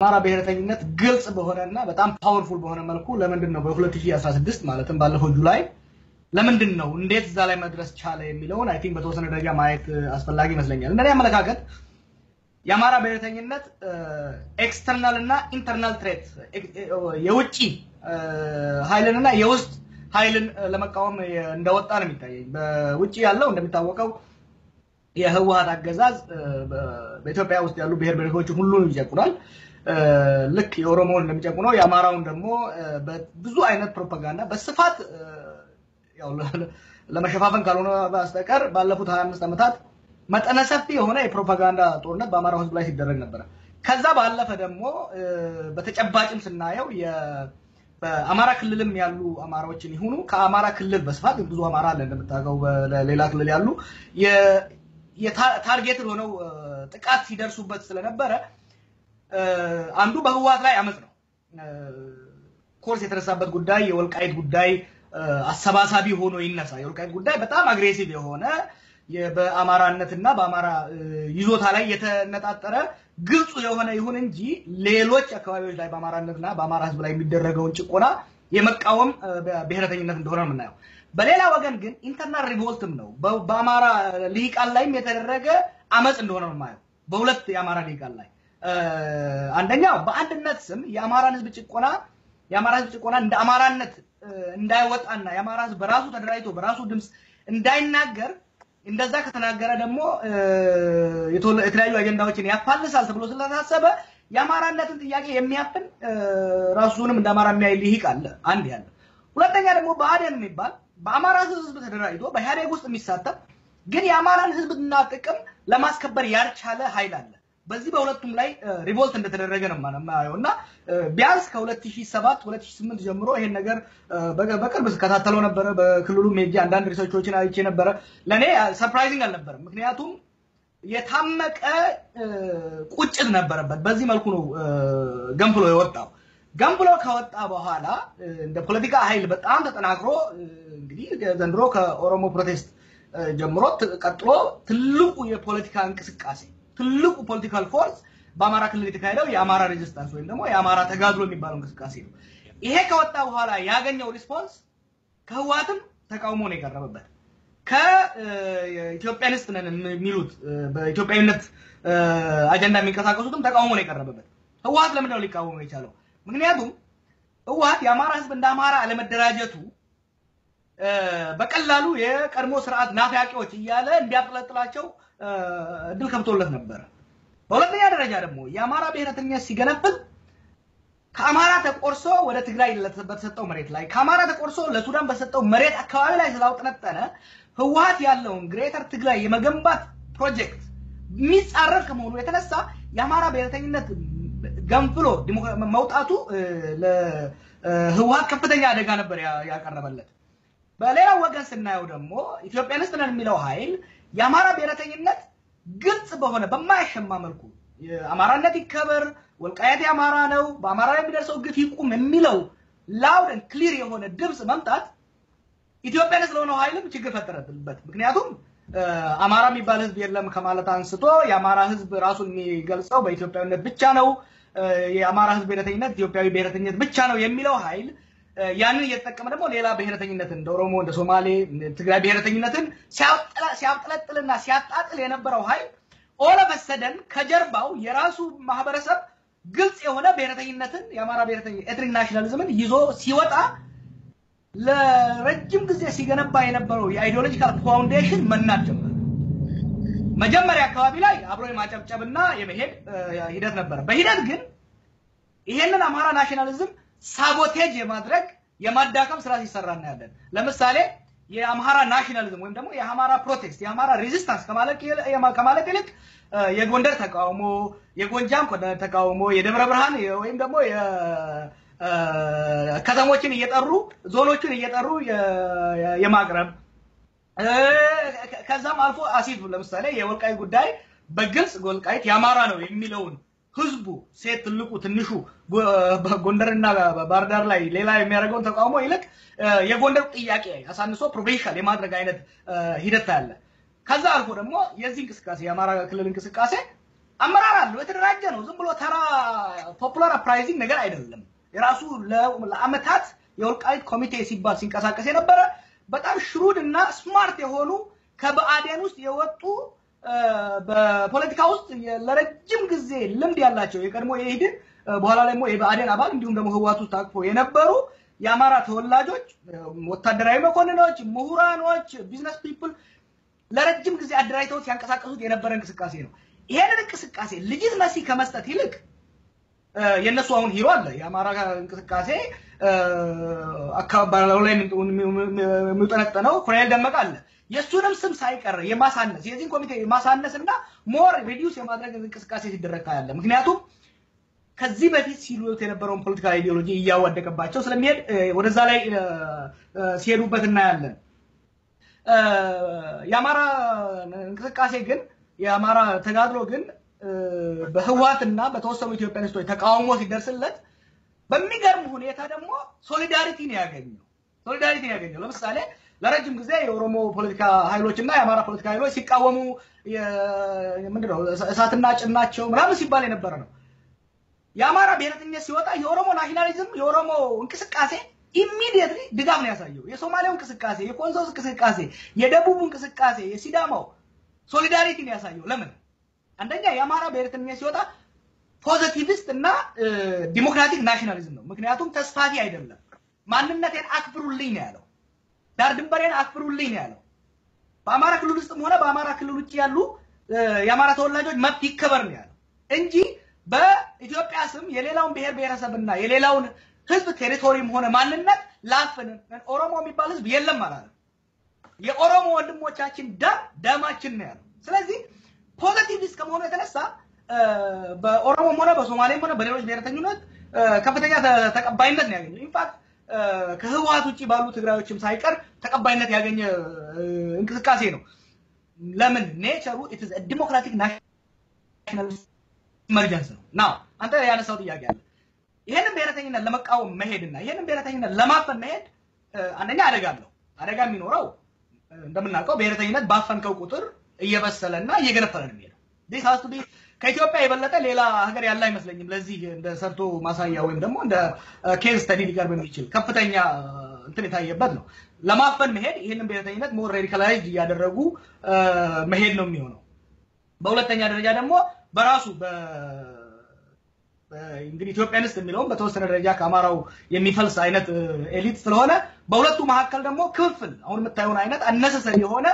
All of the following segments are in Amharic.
የአማራ ብሔረተኝነት ግልጽ በሆነ እና በጣም ፓወርፉል በሆነ መልኩ ለምንድን ነው በ2016 ማለትም ባለፈው ጁላይ ለምንድን ነው እንዴት እዛ ላይ መድረስ ቻለ የሚለውን አይ ቲንክ በተወሰነ ደረጃ ማየት አስፈላጊ ይመስለኛል። እንደኔ አመለካከት የአማራ ብሔረተኝነት ኤክስተርናል እና ኢንተርናል ትሬት የውጭ ኃይልንና የውስጥ ኃይልን ለመቃወም እንደወጣ ነው የሚታየኝ። በውጭ ያለው እንደሚታወቀው የህወሀት አገዛዝ በኢትዮጵያ ውስጥ ያሉ ብሔር ብሔረሰቦችን ሁሉንም ይጨቁናል። ልክ የኦሮሞውን እንደሚጨቁነው የአማራውን ደግሞ ብዙ አይነት ፕሮፓጋንዳ በስፋት ለመሸፋፈን ካልሆነ በስተቀር ባለፉት 25 ዓመታት መጠነ ሰፊ የሆነ የፕሮፓጋንዳ ጦርነት በአማራው ህዝብ ላይ ሲደረግ ነበረ። ከዛ ባለፈ ደግሞ በተጨባጭም ስናየው በአማራ ክልልም ያሉ አማራዎችን ይሁኑ ከአማራ ክልል በስፋት ብዙ አማራ አለ እንደምታውቀው፣ በሌላ ክልል ያሉ የታርጌትን ሆነው ጥቃት ሲደርሱበት ስለነበረ አንዱ በህወሓት ላይ አመፅ ነው። ኮርስ የተነሳበት ጉዳይ የወልቃይት ጉዳይ አሰባሳቢ ሆኖ ይነሳ። የወልቃይት ጉዳይ በጣም አግሬሲቭ የሆነ በአማራነትና በአማራ ይዞታ ላይ የተነጣጠረ ግልጹ የሆነ ይሁን እንጂ ሌሎች አካባቢዎች ላይ በአማራነትና በአማራ ህዝብ ላይ የሚደረገውን ጭቆና የመቃወም ብሔረተኝነት እንደሆነ ነው የምናየው። በሌላ ወገን ግን ኢንተርናል ሪቮልትም ነው በአማራ ልሂቃን ላይም የተደረገ አመፅ እንደሆነ ነው የማየው። በሁለት የአማራ ልሂቃን ላይ አንደኛው በአንድነት ስም የአማራን ህዝብ ጭቆና የአማራ ህዝብ ጭቆና እንደ አማራነት እንዳይወጣና የአማራ ህዝብ በራሱ ተደራጅቶ በራሱ ድምፅ እንዳይናገር እንደዛ ከተናገረ ደግሞ የተለያዩ አጀንዳዎችን ያፋልሳል ተብሎ ስለታሰበ የአማራነትን ጥያቄ የሚያፍን ራሱንም እንደ አማራ የሚያይ ልሂቅ አለ። አንድ ያለ ሁለተኛ ደግሞ ብአዴን የሚባል በአማራ ህዝብ ተደራጅቶ በኢህአዴግ ውስጥ የሚሳተፍ ግን የአማራን ህዝብና ጥቅም ለማስከበር ያልቻለ ኃይል አለ። በዚህ በሁለቱም ላይ ሪቮልት እንደተደረገ ነው የማየው እና ቢያንስ ከ2007 2008 ጀምሮ ይሄን ነገር በቅርብ ስከታተለው ነበረ። በክልሉም ሄጄ አንዳንድ ሪሰርቾችን አይቼ ነበረ። ለእኔ ሰርፕራይዚንግ አልነበረም። ምክንያቱም የታመቀ ቁጭት ነበረበት። በዚህ መልኩ ነው ገንፍሎ የወጣው። ገንፍሎ ከወጣ በኋላ እንደ ፖለቲካ ኃይል በጣም ተጠናክሮ እንግዲህ ዘንድሮ ከኦሮሞ ፕሮቴስት ጀምሮ ቀጥሎ ትልቁ የፖለቲካ እንቅስቃሴ ትልቁ ፖለቲካል ፎርስ በአማራ ክልል የተካሄደው የአማራ ሬዚስታንስ ወይም ደግሞ የአማራ ተጋድሎ የሚባለው እንቅስቃሴ ነው። ይሄ ከወጣ በኋላ ያገኘው ሪስፖንስ ከህወሓትም ተቃውሞ ነው የቀረበበት። ከኢትዮጵያኒስት ነን የሚሉት በኢትዮጵያዊነት አጀንዳ የሚንቀሳቀሱትም ተቃውሞ ነው የቀረበበት። ህወሓት ለምንድን ነው ሊቃወሙ የቻለው? ምክንያቱም ህወሓት የአማራ ህዝብ እንደ አማራ አለመደራጀቱ በቀላሉ የቀድሞ ስርዓት ናፋቂዎች እያለ እንዲያጥለጥላቸው እድል ከብቶለት ነበረ። በሁለተኛ ደረጃ ደግሞ የአማራ ብሔረተኝነት ሲገነፍል ከአማራ ተቆርሶ ወደ ትግራይ በተሰጠው መሬት ላይ ከአማራ ተቆርሶ ለሱዳን በተሰጠው መሬት አካባቢ ላይ ስላውጠነጠነ ህወሓት ያለውን ግሬተር ትግራይ የመገንባት ፕሮጀክት የሚጻረር ከመሆኑ የተነሳ የአማራ ብሔረተኝነት ገንፍሎ መውጣቱ ለህወሓት ከፍተኛ አደጋ ነበር ያቀረበለት። በሌላው ወገን ስናየው ደግሞ ኢትዮጵያኒስት ነን የሚለው ኃይል የአማራ ብሔረተኝነት ግልጽ በሆነ በማያሸማ መልኩ አማራነት ይከበር፣ ወልቃየት የአማራ ነው፣ በአማራ ላይ የሚደርሰው ግፍ ይቁም የሚለው ላውድ ክሊር የሆነ ድምፅ መምጣት ኢትዮጵያኒስት ስለሆነው ኃይልም ችግር ፈጠረበት። ምክንያቱም አማራ የሚባል ህዝብ የለም ከማለት አንስቶ የአማራ ህዝብ ራሱን የሚገልጸው በኢትዮጵያዊነት ብቻ ነው፣ የአማራ ህዝብ ብሔረተኝነት ኢትዮጵያዊ ብሔረተኝነት ብቻ ነው የሚለው ኃይል ያንን እየተጠቀመ ደግሞ ሌላ ብሔረተኝነትን እንደ ኦሮሞ፣ እንደ ሶማሌ፣ ትግራይ ብሔረተኝነትን ሲያብጠለጥልና ሲያጣጥል የነበረው ኃይል ኦለመሰደን ከጀርባው የራሱ ማህበረሰብ ግልጽ የሆነ ብሔረተኝነትን የአማራ ብሔረተኝነት ኤትኒክ ናሽናሊዝምን ይዞ ሲወጣ ለረጅም ጊዜ ሲገነባ የነበረው የአይዲዮሎጂካል ፋውንዴሽን መናድ ጀመረ። መጀመሪያ አካባቢ ላይ አብሮ የማጨብጨብና የመሄድ ሂደት ነበረ። በሂደት ግን ይሄንን አማራ ናሽናሊዝም ሳቦቴጅ የማድረግ የማዳከም ስራ ሲሰራ እናያለን። ለምሳሌ የአምሃራ ናሽናሊዝም ወይም ደግሞ የአማራ ፕሮቴስት የአማራ ሬዚስታንስ ከማለት ይልቅ የጎንደር ተቃውሞ፣ የጎንጃም ተቃውሞ፣ የደብረ ብርሃን ወይም ደግሞ ከተሞችን እየጠሩ ዞኖችን እየጠሩ የማቅረብ ከዛም አልፎ አሲፍ ለምሳሌ የወልቃይት ጉዳይ በግልጽ ወልቃይት የአማራ ነው የሚለውን ህዝቡ ሴት ትልቁ ትንሹ ጎንደርና ባህር ዳር ላይ ሌላ የሚያደርገውን ተቃውሞ ይልቅ የጎንደር ጥያቄ አሳንሶ ፕሮፌሽናል የማድረግ አይነት ሂደት አለ። ከዛ አልፎ ደግሞ የዚህ እንቅስቃሴ የአማራ ክልል እንቅስቃሴ አመራር አለው፣ የተደራጀ ነው። ዝም ብሎ ተራ ፖፑላር አፕራይዚንግ ነገር አይደለም። የራሱ ለአመታት የወልቃይት ኮሚቴ ሲባል ሲንቀሳቀስ የነበረ በጣም ሽሩድ እና ስማርት የሆኑ ከብአዴን ውስጥ የወጡ በፖለቲካ ውስጥ ለረጅም ጊዜ ልምድ ያላቸው የቀድሞ የኢህዴን በኋላ ደግሞ የብአዴን አባል እንዲሁም ደግሞ ህወሓት ውስጥ ታቅፎ የነበሩ የአማራ ተወላጆች፣ ወታደራዊ መኮንኖች፣ ምሁራኖች፣ ቢዝነስ ፒፕል ለረጅም ጊዜ አደራጅተውት ሲያንቀሳቀሱት የነበረ እንቅስቃሴ ነው። ይሄንን እንቅስቃሴ ልጅት መሲ ከመስጠት ይልቅ የእነሱ አሁን ሂሮ አለ የአማራ እንቅስቃሴ አካባቢ ላይ የሚውጠነጠነው ኮሎኔል ደመቀ አለ። የእሱንም ስም ሳይቀር የማሳነስ የዚህን ኮሚቴ የማሳነስ እና ሞር ሪዲዩስ የማድረግ እንቅስቃሴ ሲደረግ ታያለ። ምክንያቱም ከዚህ በፊት ሲሉት የነበረውን ፖለቲካል አይዲዮሎጂ እያዋደቀባቸው ስለሚሄድ ወደዛ ላይ ሲሄዱበት እናያለን። የአማራ እንቅስቃሴ ግን የአማራ ተጋድሎ ግን በህወሓትና በተወሰኑ ኢትዮጵያኒስቶች ተቃውሞ ሲደርስለት በሚገርም ሁኔታ ደግሞ ሶሊዳሪቲ ነው ያገኘው። ሶሊዳሪቲ ነው ያገኘው። ለምሳሌ ለረጅም ጊዜ የኦሮሞ ፖለቲካ ኃይሎች እና የአማራ ፖለቲካ ኃይሎች ሲቃወሙ ምንድነው እሳትና ጭናቸው ምናምን ሲባል የነበረ ነው። የአማራ ብሔረተኝነት ሲወጣ የኦሮሞ ናሽናሊዝም የኦሮሞ እንቅስቃሴ ኢሚዲየትሊ ድጋፍ ነው ያሳየው። የሶማሌው እንቅስቃሴ፣ የኮንሶስ እንቅስቃሴ፣ የደቡቡ እንቅስቃሴ፣ የሲዳማው ሶሊዳሪቲ ነው ያሳየው። ለምን? አንደኛ የአማራ ብሔረተኝነት ሲወጣ ፖዘቲቪስት እና ዲሞክራቲክ ናሽናሊዝም ነው። ምክንያቱም ተስፋፊ አይደለም። ማንነቴን አክብሩልኝ ነው ያለው። ዳር ድንበሬን አክብሩልኝ ነው ያለው። በአማራ ክልል ውስጥም ሆነ በአማራ ክልል ውጭ ያሉ የአማራ ተወላጆች መብት ይከበር ነው ያለው እንጂ በኢትዮጵያ ስም የሌላውን ብሔር ብሔረሰብና የሌላውን ህዝብ ቴሪቶሪም ሆነ ማንነት ላፍን ኦሮሞ የሚባል ህዝብ የለም አላለም። የኦሮሞ ወንድሞቻችን ደም ደማችን ነው ያለው። ስለዚህ ፖዘቲቪስት ከመሆኑ የተነሳ በኦሮሞም ሆነ በሶማሌም ሆነ በሌሎች ብሔረተኝነት ከፍተኛ ተቀባይነት ነው ያገኘው። ኢንፋክት ከህወሓት ውጭ ባሉ ትግራዮችም ሳይቀር ተቀባይነት ያገኘ እንቅስቃሴ ነው። ለምን ኔቸሩ ኢትዝ ዲሞክራቲክ ናሽናል ኢመርጀንስ ነው። ናው አንተ ያነሳው ጥያቄ አለ። ይሄንን ብሔረተኝነት ለመቃወም መሄድና ይሄንን ብሔረተኝነት ለማፈን መሄድ አንደኛ አደጋ አለው። አደጋ የሚኖረው እንደምናውቀው ብሔረተኝነት ባፈንከው ቁጥር እየበሰለና እየገነፈለ ነው የሚሄደው። ዲስ ሃዝ ቱ ቢ ከኢትዮጵያ የበለጠ ሌላ ሀገር ያለ አይመስለኝም። ለዚህ እንደ ሰርቶ ማሳያ ወይም ደግሞ እንደ ኬዝ ስተዲ ሊቀርብ የሚችል ከፍተኛ እንትን የታየበት ነው። ለማፈን መሄድ ይህንን ብሔረተኝነት ሞር ሬዲካላይዝድ እያደረጉ መሄድ ነው የሚሆነው። በሁለተኛ ደረጃ ደግሞ በራሱ እንግዲህ ኢትዮጵያንስት የሚለውም በተወሰነ ደረጃ ከአማራው የሚፈልስ አይነት ኤሊት ስለሆነ በሁለቱ መካከል ደግሞ ክፍፍል አሁን የምታየውን አይነት አነሰሰሪ የሆነ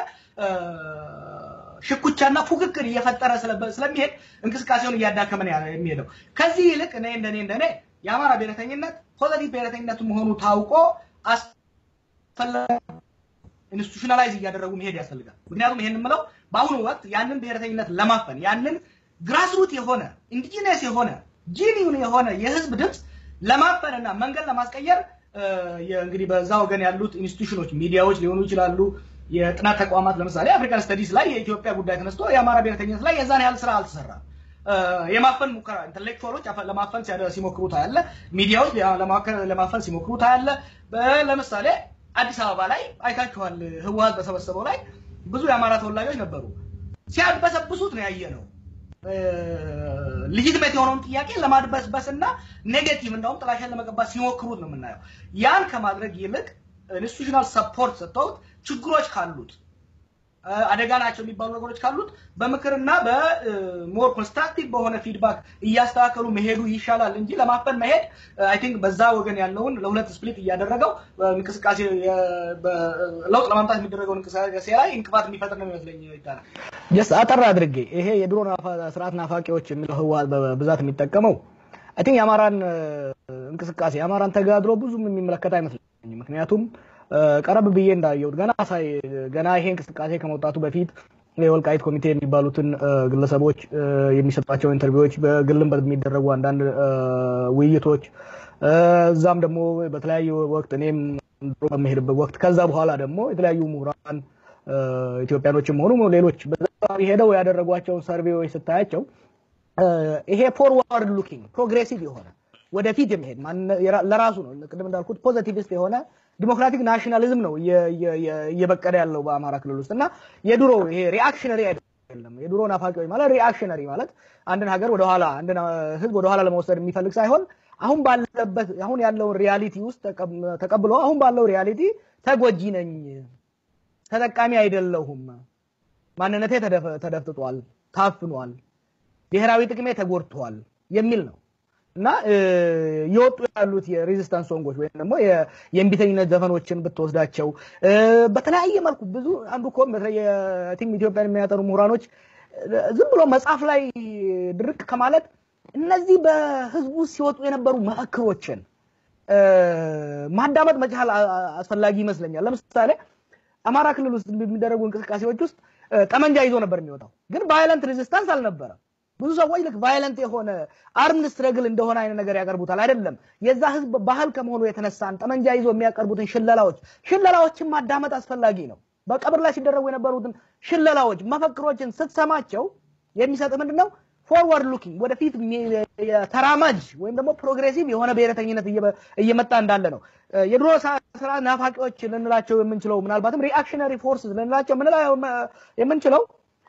ሽኩቻና ፉክክር እየፈጠረ ስለሚሄድ እንቅስቃሴውን እያዳከመ ነው የሚሄደው። ከዚህ ይልቅ እኔ እንደኔ እንደኔ የአማራ ብሔረተኝነት ፖዘቲቭ ብሔረተኝነት መሆኑ ታውቆ ኢንስቲቱሽናላይዝ እያደረጉ መሄድ ያስፈልጋል። ምክንያቱም ይሄን የምለው በአሁኑ ወቅት ያንን ብሔረተኝነት ለማፈን ያንን ግራስሩት የሆነ ኢንዲጂነስ የሆነ ጂኒውን የሆነ የህዝብ ድምፅ ለማፈንና መንገድ ለማስቀየር እንግዲህ በዛ ወገን ያሉት ኢንስቲቱሽኖች ሚዲያዎች ሊሆኑ ይችላሉ የጥናት ተቋማት ለምሳሌ አፍሪካን ስተዲስ ላይ የኢትዮጵያ ጉዳይ ተነስቶ የአማራ ብሔረተኝነት ላይ የዛን ያህል ስራ አልተሰራም። የማፈን ሙከራ ኢንተሌክቹዋሎች ለማፈን ሲሞክሩ ታያለ። ሚዲያዎች ለማፈን ሲሞክሩ ታያለ። ለምሳሌ አዲስ አበባ ላይ አይታችኋል። ህወሓት በሰበሰበው ላይ ብዙ የአማራ ተወላጆች ነበሩ። ሲያድበሰብሱት ነው ያየ ነው። ልጅትመት የሆነውን ጥያቄ ለማድበስበስ እና ኔጌቲቭ እንደውም ጥላሸን ለመቀባት ሲሞክሩት ነው የምናየው። ያን ከማድረግ ይልቅ ኢንስቲቱሽናል ሰፖርት ሰጥተውት ችግሮች ካሉት አደጋ ናቸው የሚባሉ ነገሮች ካሉት በምክርና በሞር ኮንስትራክቲቭ በሆነ ፊድባክ እያስተካከሉ መሄዱ ይሻላል እንጂ ለማፈን መሄድ አይ ቲንክ በዛ ወገን ያለውን ለሁለት ስፕሊት እያደረገው እንቅስቃሴ ለውጥ ለማምጣት የሚደረገው እንቅስቃሴ ላይ እንቅፋት የሚፈጥር ነው የሚመስለኝ። ይታላል ጀስት አጠር አድርጌ ይሄ የድሮ ስርዓት ናፋቂዎች የሚለው ህወሓት በብዛት የሚጠቀመው አይ ቲንክ የአማራን እንቅስቃሴ የአማራን ተጋድሎ ብዙም የሚመለከት አይመስለኝም። ምክንያቱም ቀረብ ብዬ እንዳየሁት ገና ሳይ ገና ይሄ እንቅስቃሴ ከመውጣቱ በፊት የወልቃይት ኮሚቴ የሚባሉትን ግለሰቦች የሚሰጧቸው ኢንተርቪዎች፣ በግልም በሚደረጉ አንዳንድ ውይይቶች፣ እዛም ደግሞ በተለያዩ ወቅት እኔም ድሮ በመሄድበት ወቅት ከዛ በኋላ ደግሞ የተለያዩ ምሁራን ኢትዮጵያኖችም ሆኑ ሌሎች ሄደው ያደረጓቸውን ሰርቬዎች ስታያቸው ይሄ ፎርዋርድ ሉኪንግ ፕሮግሬሲቭ የሆነ ወደፊት የሚሄድ ለራሱ ነው ቅድም እንዳልኩት ፖዘቲቪስት የሆነ ዲሞክራቲክ ናሽናሊዝም ነው እየበቀለ ያለው በአማራ ክልል ውስጥ እና የድሮ ይሄ ሪአክሽነሪ አይደለም። አይደለም። የድሮ ናፋቂዎች ማለት ሪአክሽነሪ ማለት አንድን ሀገር ወደኋላ አንድን ህዝብ ወደኋላ ለመውሰድ የሚፈልግ ሳይሆን አሁን ባለበት አሁን ያለውን ሪያሊቲ ውስጥ ተቀብሎ አሁን ባለው ሪያሊቲ ተጎጂ ነኝ፣ ተጠቃሚ አይደለሁም፣ ማንነቴ ተደፍጥጧል፣ ታፍኗል፣ ብሔራዊ ጥቅሜ ተጎድቷል የሚል ነው እና የወጡ ያሉት የሬዚስታንስ ሶንጎች ወይም ደግሞ የእምቢተኝነት ዘፈኖችን ብትወስዳቸው በተለያየ መልኩ ብዙ አንዱ እኮ ቲም ኢትዮጵያን የሚያጠኑ ምሁራኖች ዝም ብሎ መጽሐፍ ላይ ድርቅ ከማለት እነዚህ በህዝቡ ሲወጡ የነበሩ መፈክሮችን ማዳመጥ መቻል አስፈላጊ ይመስለኛል። ለምሳሌ አማራ ክልል ውስጥ በሚደረጉ እንቅስቃሴዎች ውስጥ ጠመንጃ ይዞ ነበር የሚወጣው፣ ግን ቫይለንት ሬዚስታንስ አልነበረም። ብዙ ሰዎች ልክ ቫይለንት የሆነ አርምድ ስትረግል እንደሆነ አይነት ነገር ያቀርቡታል። አይደለም። የዛ ህዝብ ባህል ከመሆኑ የተነሳን ጠመንጃ ይዞ የሚያቀርቡትን ሽለላዎች ሽለላዎችን ማዳመጥ አስፈላጊ ነው። በቀብር ላይ ሲደረጉ የነበሩትን ሽለላዎች፣ መፈክሮችን ስትሰማቸው የሚሰጥ ምንድን ነው? ፎርወርድ ሉኪንግ ወደፊት ተራማጅ ወይም ደግሞ ፕሮግሬሲቭ የሆነ ብሔረተኝነት እየመጣ እንዳለ ነው። የድሮ ስራ ናፋቂዎች ልንላቸው የምንችለው ምናልባትም ሪአክሽነሪ ፎርስ ልንላቸው የምንችለው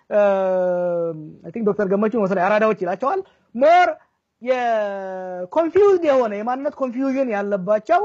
አይ ቲንክ ዶክተር ገመቹ መሰለኝ አራዳዎች ይላቸዋል። ሞር የኮንፊውዝድ የሆነ የማንነት ኮንፊውዥን ያለባቸው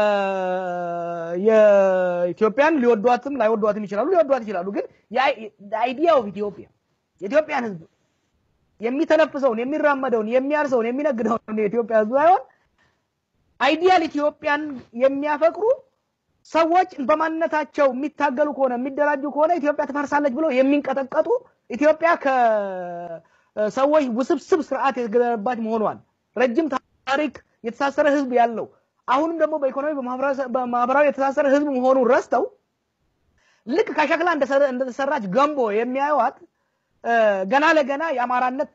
የኢትዮጵያን ሊወዷትም ላይወዷትም ይችላሉ፣ ሊወዷት ይችላሉ። ግን አይዲያ ኦፍ ኢትዮጵያ የኢትዮጵያን ህዝብ የሚተነፍሰውን፣ የሚራመደውን፣ የሚያርሰውን፣ የሚነግደውን የኢትዮጵያ ህዝብ ሳይሆን አይዲያል ኢትዮጵያን የሚያፈቅሩ ሰዎች በማንነታቸው የሚታገሉ ከሆነ የሚደራጁ ከሆነ ኢትዮጵያ ትፈርሳለች ብለው የሚንቀጠቀጡ ኢትዮጵያ ከሰዎች ውስብስብ ስርዓት የተገነባች መሆኗን ረጅም ታሪክ የተሳሰረ ህዝብ ያለው አሁንም ደግሞ በኢኮኖሚ በማህበራዊ የተሳሰረ ህዝብ መሆኑን ረስተው ልክ ከሸክላ እንደተሰራች ገንቦ የሚያዩዋት ገና ለገና የአማራነት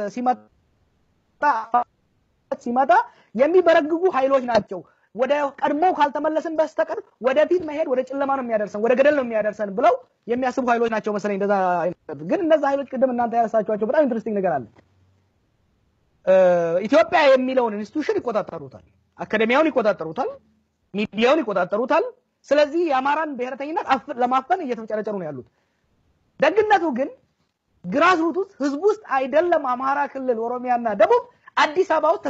ሲመጣ የሚበረግጉ ኃይሎች ናቸው። ወደ ቀድሞ ካልተመለስን በስተቀር ወደፊት መሄድ ወደ ጨለማ ነው የሚያደርሰን፣ ወደ ገደል ነው የሚያደርሰን ብለው የሚያስቡ ኃይሎች ናቸው መሰለኝ። እንደዛ ግን እነዛ ኃይሎች ቅድም እናንተ ያነሳችኋቸው በጣም ኢንትረስቲንግ ነገር አለ። ኢትዮጵያ የሚለውን ኢንስቲትዩሽን ይቆጣጠሩታል፣ አካዴሚያውን ይቆጣጠሩታል፣ ሚዲያውን ይቆጣጠሩታል። ስለዚህ የአማራን ብሔረተኝነት ለማፈን እየተጨረጨሩ ነው ያሉት። ደግነቱ ግን ግራስሩት ውስጥ ህዝብ ውስጥ አይደለም አማራ ክልል፣ ኦሮሚያና ደቡብ አዲስ አበባ ውስጥ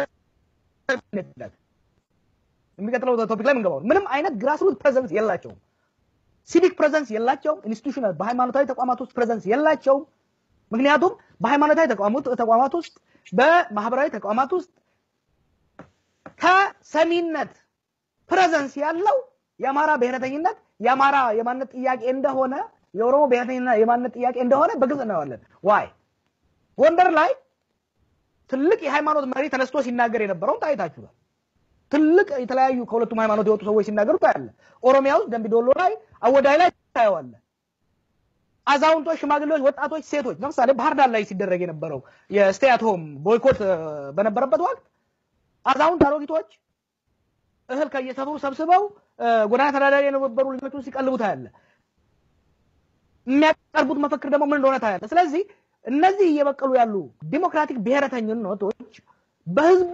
የሚቀጥለው ቶፒክ ላይ የምንገባው ምንም አይነት ግራስሩት ፕሬዘንስ የላቸውም። ሲቪክ ፕሬዘንስ የላቸውም። ኢንስቲቱሽናል በሃይማኖታዊ ተቋማት ውስጥ ፕሬዘንስ የላቸውም። ምክንያቱም በሃይማኖታዊ ተቋማት ውስጥ በማህበራዊ ተቋማት ውስጥ ከሰሚነት ፕሬዘንስ ያለው የአማራ ብሔረተኝነት የአማራ የማንነት ጥያቄ እንደሆነ የኦሮሞ ብሔረተኝነት የማንነት ጥያቄ እንደሆነ በግልጽ እናየዋለን። ዋይ ጎንደር ላይ ትልቅ የሃይማኖት መሪ ተነስቶ ሲናገር የነበረውን ታይታችኋል። ትልቅ የተለያዩ ከሁለቱም ሃይማኖት የወጡ ሰዎች ሲናገሩ ታያለ። ኦሮሚያ ውስጥ ደምቢዶሎ ላይ፣ አወዳይ ላይ ታየዋለ። አዛውንቶች፣ ሽማግሌዎች፣ ወጣቶች፣ ሴቶች ለምሳሌ ባህር ዳር ላይ ሲደረግ የነበረው የስቴይ አት ሆም ቦይኮት በነበረበት ወቅት አዛውንት አሮጊቶች እህል ከየሰፈሩ ሰብስበው ጎዳና ተዳዳሪ የነበሩ ልጆቹን ሲቀልቡ ታያለ። የሚያቀርቡት መፈክር ደግሞ ምን እንደሆነ ታያለ። ስለዚህ እነዚህ እየበቀሉ ያሉ ዲሞክራቲክ ብሔረተኝነቶች በህዝቡ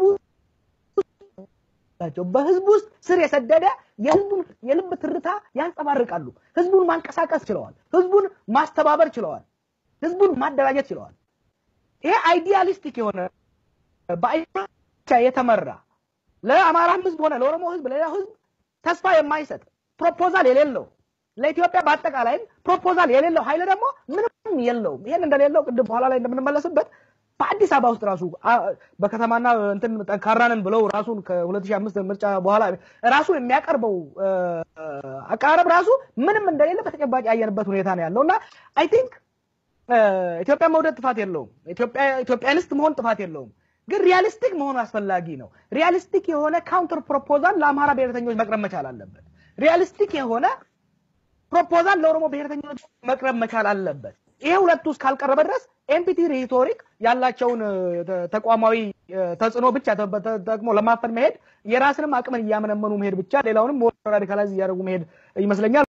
ናቸው። በህዝብ ውስጥ ስር የሰደደ የህዝቡን የልብ ትርታ ያንጸባርቃሉ። ህዝቡን ማንቀሳቀስ ችለዋል። ህዝቡን ማስተባበር ችለዋል። ህዝቡን ማደራጀት ችለዋል። ይሄ አይዲያሊስቲክ የሆነ በአይቻ የተመራ ለአማራም ህዝብ ሆነ ለኦሮሞ ህዝብ፣ ለሌላ ህዝብ ተስፋ የማይሰጥ ፕሮፖዛል የሌለው ለኢትዮጵያ በአጠቃላይም ፕሮፖዛል የሌለው ኃይል ደግሞ ምንም የለውም። ይሄን እንደሌለው ቅድም በኋላ ላይ እንደምንመለስበት በአዲስ አበባ ውስጥ ራሱ በከተማና እንትን ጠንካራንን ብለው ራሱን ከ2005 ምርጫ በኋላ ራሱ የሚያቀርበው አቀራረብ ራሱ ምንም እንደሌለ በተጨባጭ ያየንበት ሁኔታ ነው ያለው እና አይ ቲንክ ኢትዮጵያ መውደድ ጥፋት የለውም። ኢትዮጵያኒስት መሆን ጥፋት የለውም። ግን ሪያሊስቲክ መሆኑ አስፈላጊ ነው። ሪያሊስቲክ የሆነ ካውንተር ፕሮፖዛል ለአማራ ብሔረተኞች መቅረብ መቻል አለበት። ሪያሊስቲክ የሆነ ፕሮፖዛል ለኦሮሞ ብሔረተኞች መቅረብ መቻል አለበት። ይሄ ሁለቱ ውስጥ ካልቀረበ ድረስ ኤምፒቲ ሪቶሪክ ያላቸውን ተቋማዊ ተጽዕኖ ብቻ ተጠቅሞ ለማፈን መሄድ የራስንም አቅምን እያመነመኑ መሄድ ብቻ ሌላውንም ራዲካላይዝ እያደረጉ መሄድ ይመስለኛል።